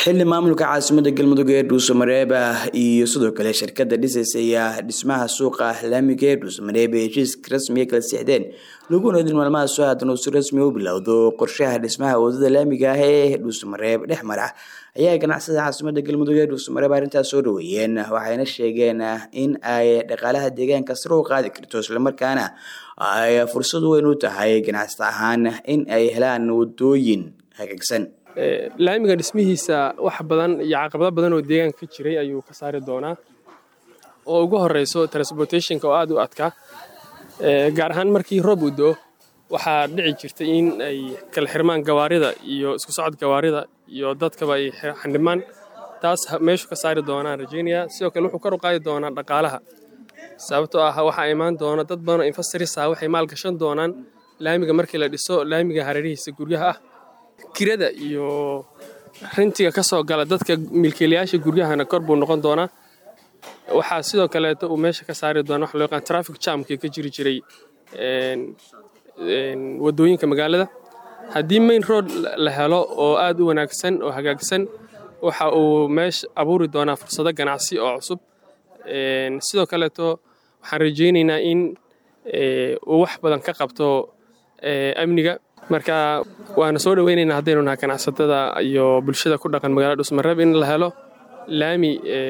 xili maamulka caasimada galmudug ee dhuusamareeb iyo sidoo kale shirkada dhisaysa dhismaha suuqa laamiga ee dhuusamareeb ee heshiiska rasmiga kala sixdeen laguna idin maalmaha soo haatan uu si rasmi u bilowdo qorshaha dhismaha wadada laamiga ah ee dhuusamareeb dhex mara ayaa ganacsada caasimada galmudug ee dhuusamareeb arrintaas soo dhaweeyeen waxayna sheegeen in ay dhaqaalaha deegaanka sare u qaadi karto islamarkaana ay fursad weyn u tahay ganacsata ahaan in ay helaan wadooyin hagaagsan laamiga dhismihiisa wax badan iyo caqabado badan oo deegaanka ka jiray ayuu ka saari doonaa oo ugu horeyso transportationka oo aada u adkaa gaar ahaan markii roob u do waxaa dhici jirtay in ay kala xirmaan gawaarida iyo isku socod gawaarida iyo dadkaba ay xandhimaan taas meeshu ka saari doonaan rajeynaya sidoo kale wuxuu kor u qaadi doonaa dhaqaalaha sababtoo ah waxaa imaan doona dad badan oo investorisa waxay maalgashan doonaan laamiga markii la dhiso laamiga hareerihiisa guryaha ah kirada iyo rintiga ka soo gala dadka milkiilayaasha guryahana kor buu noqon doonaa waxaa sidoo kaleeto uu meesha ka saari doona waxa loo yaqaan traffic jamkii ka jiri jiray wadooyinka magaalada haddii main road la helo oo aad u wanaagsan oo hagaagsan waxa uu meesha abuuri doonaa fursado ganacsi oo cusub sidoo kaleeto waxaan rajaynaynaa in uu wax badan ka qabto amniga marka waana soo dhaweynaynaa haddaynu nahay ganacsatada iyo bulshada ku dhaqan magaalada dhusmareeb in la helo laami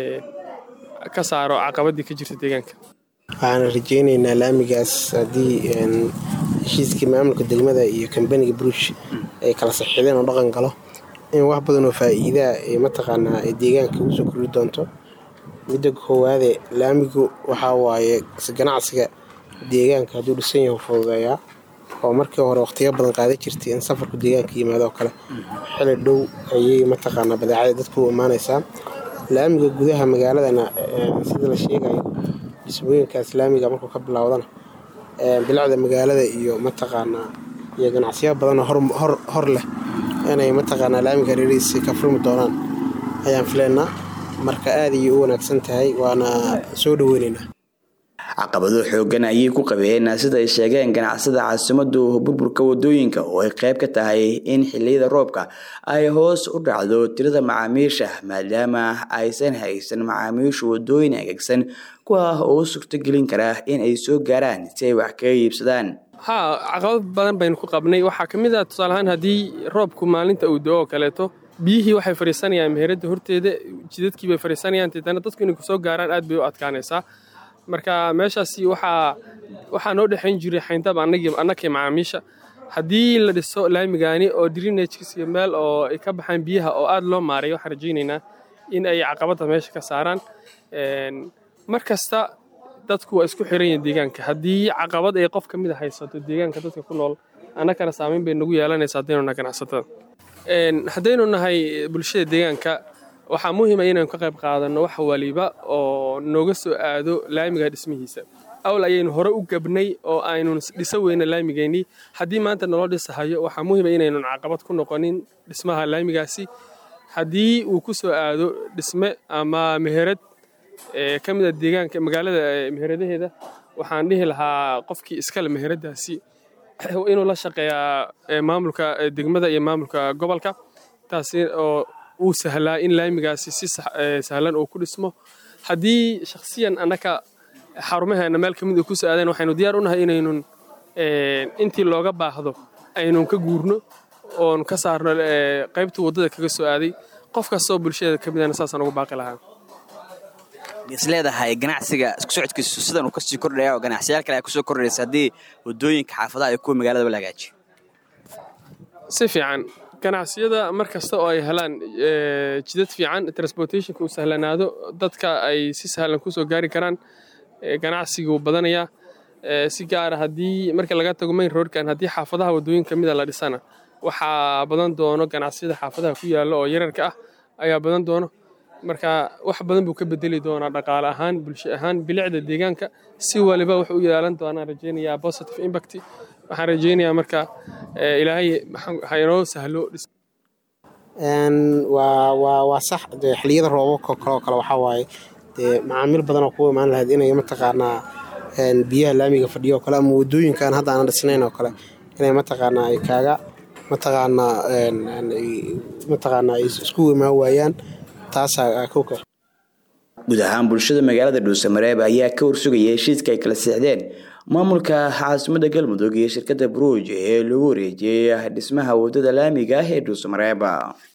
ka saaro caqabadii ka jirta deegaanka waxaana rajaynaynaa laamigaas haddii heshiiskii maamulka degmada iyo kambaniga brush ay kala saxiideen oo dhaqan galo in wax badan oo faa'iidaa ee mataqaanaa ay deegaanka ugu soo kordhi doonto midda koowaade laamigu waxaa waaye ganacsiga deegaanka hadduu dhisan yahu fududeeyaa oo markii hore wakhtiyo badan qaadan jirtay in safarku deegaanka yimaado oo kale xili dhow ayay mataqaanaa badeecada dadku u imaanaysaa laamiga gudaha magaaladana sida la sheegayo dhismooyinkaas laamiga markuu ka bilowdana bilicda magaalada iyo mataqaanaa iyo ganacsiyo badanoo hor leh inay mataqaanaa laamiga hareerihiisa ka furmi doonaan ayaan filaynaa marka aad ayay u wanaagsan tahay waana soo dhaweynaynaa caqabado xoogan ayay ku qabeen sida ay sheegeen ganacsada caasimadu burburka wadooyinka oo ay qayb ka tahay in xiliyada roobka ay hoos u dhacdo tirada macaamiisha maadaama aysan haysan macaamiishu wadooyin hagaagsan kuwa oo u suurtogelin kara in ay soo gaaraan si ay wax kaga iibsadaan haa caqabad badan baynu ku qabnay waxaa ka mid ah tusaaleahaan haddii roobku maalinta uu do oo kaleeto biyihii waxay fadhiisanayaan meheradda horteeda jidadkii bay fadhiisanayaan deetana dadku inay kusoo gaaraan aad bay u adkaanaysaa marka meeshaasi waxaa waxaa noo dhexayn jiray xayndab annakii macaamiisha haddii la dhiso laamigaani oo drinagesiyo meel oo ay ka baxaan biyaha oo aad loo maaray waxaan rajaynaynaa in ay caqabadda meesha ka saaraan mar kasta dadku waa isku xiran yihin deegaanka haddii caqabad ay qof ka mid a haysato deegaanka dadka ku nool annakana saamayn bay nagu yeelanaysa haddaynu nahay ganacsatada haddaynu nahay bulshada deegaanka waxaa muhiima inaynu ka qayb qaadanno wax waliba oo nooga soo aado laamiga dhismihiisa awl ayaynu hore u gabnay oo aynu dhiso weyna laamigeennii haddii maanta naloo dhisahayo waxaa muhiima inaynun caqabad ku noqonin dhismaha laamigaasi haddii uu ku soo aado dhisme ama meherad ka mid a deegaanka magaalada meheradaheeda waxaan dhihi lahaa qofkii iskale meheradaasi inuu la shaqeeyaa maamulka degmada iyo maamulka gobolka taasi oo uu sahlaa in laamigaasi si sahlan uu ku dhismo haddii shakhsiyan annaka xarumaheena meel ka mid uu ku soo aadeen waxaynu diyaar u nahay inaynun intii looga baahdo aynun ka guurno oon ka saarno qaybta waddada kaga soo aaday qof kastoo bulshada ka midana saasaan ugu baaqi lahaa is leedahay ganacsiga isku socodkiisu sidan uu kasii kordhaya oo ganacsiyaal kale ay kusoo kordhaysa haddii wadooyinka xaafadaha iyo kuwa magaaladaba la hagaajiyo si fiican ganacsiyada mar kasta oo ay helaan jidad fiican transportationka uu sahlanaado dadka ay si sahlan kusoo gaari karaan ganacsiguu badanayaa si gaara haddii marka laga tago main roadkan haddii xaafadaha wadooyin ka mida la dhisana waxaa badan doono ganacsiyada xaafadaha ku yaalla oo yararka ah ayaa badan doono marka wax badan buu ka bedeli doonaa dhaqaale ahaan bulsho ahaan bilicda deegaanka si waliba wuxuu u yeelan doonaa rajaynayaa positive impact waxaan rajaynayaa marka ilaahay ha inoo sahlo waa sax de xiliyada roobabka kaloo kale waxaa waaye dee macaamiil badan oo kuwa imaan lahayd inay mataqaanaa biyaha laamiga fadhiyo oo kale ama wadooyinkan hadda aanan dhisnayn oo kale inay mataqaanaa ay kaaga mataqaanaa mataqaanaa ay isku imaan waayaan taasaa kowka guud ahaan bulshada magaalada dhuusamareeb ayaa ka warsugaya heshiiska ay kala seexdeen maamulka caasimada galmudug iyo shirkada bruuj ee lagu wareejiyey dhismaha wadada laamiga ah ee dhuusamareeb